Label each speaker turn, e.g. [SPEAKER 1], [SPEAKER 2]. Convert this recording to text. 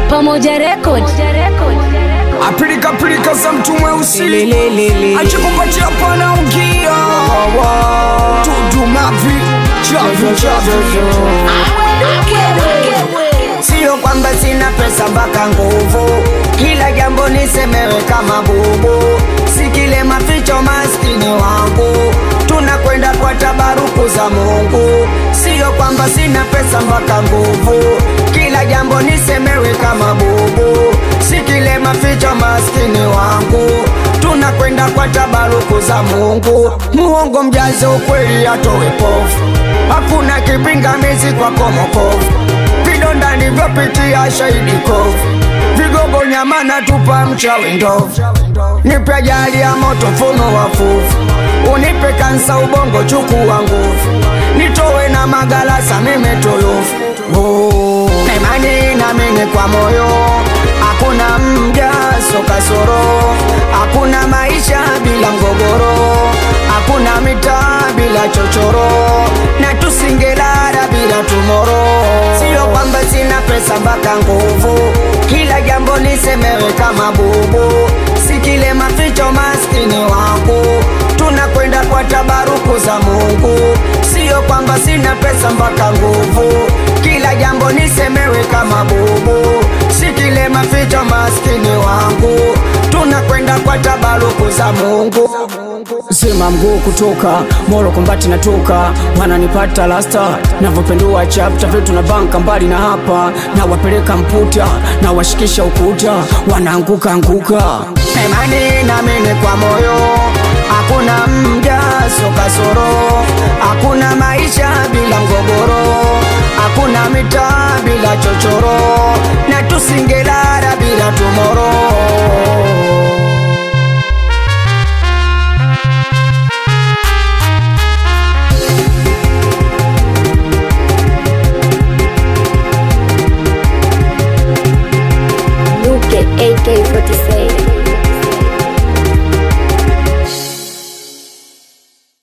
[SPEAKER 1] Pamoja Record.
[SPEAKER 2] apilika pilika za mtu mweusi
[SPEAKER 3] Lelelelele.
[SPEAKER 2] achikupatia pana ungia tudumavi chavi chavi
[SPEAKER 3] Sio kwamba sina pesa mpaka nguvu, kila jambo nisemewe kama bubu, si kile maficho maskini wangu, tunakwenda kwa tabaruku za Mungu. Sio kwamba sina pesa mpaka nguvu, kila jambo nisemewe kama bubu, si kile maficho maskini wangu, tunakwenda kwa tabaruku za Mungu. Muongo mjaze ukweli atowe pofu, hakuna kipingamizi kwa komokovu vidonda nivyopitia shahidi kovu vigogo nyama na tupa mchawi ndovu nipe ajali ya moto mfumo wa fuvu unipe kansa ubongo chukua nguvu nitowe na magalasa mime tulufu Oh, na imani namini kwa moyo hakuna mjaso kasoro hakuna maisha bila mgogoro hakuna mitaa bila chochoro na tusingelala bila tumoro sio kwamba sina pesa mpaka nguvu kila jambo nisemewe kama bubu si kile maficho maskini wangu tunakwenda kwa tabaruku za mungu sio kwamba sina pesa mpaka nguvu kila jambo nisemewe kama bubu si kile maficho maskini wangu tunakwenda kwa tabaruku za mungu
[SPEAKER 2] sema mguu kutoka moro kombati natoka wananipata lasta navyopendua chapta vyetu na banka mbali na hapa na wapeleka mputa na washikisha ukuta wanaanguka anguka
[SPEAKER 3] na imani namini kwa moyo hakuna mjaso kasoro hakuna maisha bila mgogoro hakuna mitaa bila chochoro na tusingela